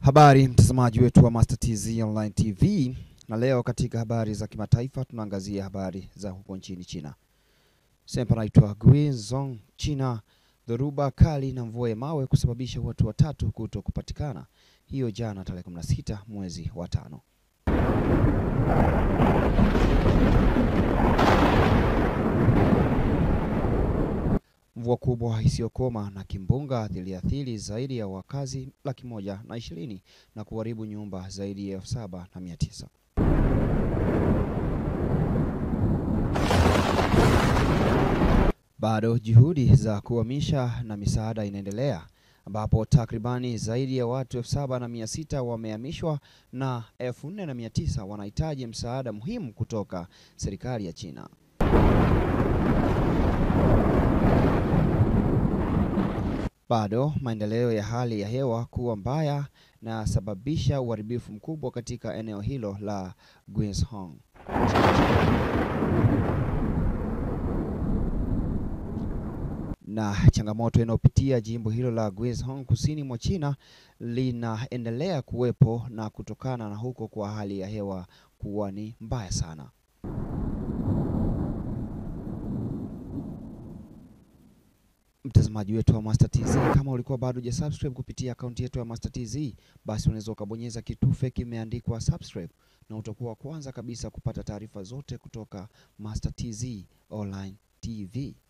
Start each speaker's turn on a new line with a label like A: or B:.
A: Habari mtazamaji wetu wa Master TZ Online TV, na leo katika habari za kimataifa tunaangazia habari za huko nchini China. Sempa naitwa Guizhou, China. Dhoruba kali na mvua ya mawe kusababisha watu watatu kuto kupatikana, hiyo jana tarehe 16 mwezi wa tano. Mvua kubwa isiyokoma na kimbunga ziliathiri zaidi ya wakazi laki moja na ishirini na kuharibu nyumba zaidi ya elfu saba na mia tisa. Bado juhudi za kuhamisha na misaada inaendelea ambapo takribani zaidi ya watu elfu saba na mia sita wamehamishwa na elfu nne na mia tisa wanahitaji msaada muhimu kutoka serikali ya China. Bado maendeleo ya hali ya hewa kuwa mbaya na sababisha uharibifu mkubwa katika eneo hilo la Guizhou. Na changamoto inayopitia jimbo hilo la Guizhou kusini mwa China linaendelea kuwepo na kutokana na huko kwa hali ya hewa kuwa ni mbaya sana. Mtazamaji wetu wa Master TZ, kama ulikuwa bado hujasubscribe kupitia akaunti yetu ya Master TZ, basi unaweza ukabonyeza kitufe kimeandikwa subscribe na utakuwa wa kwanza kabisa kupata taarifa zote kutoka Master TZ Online TV.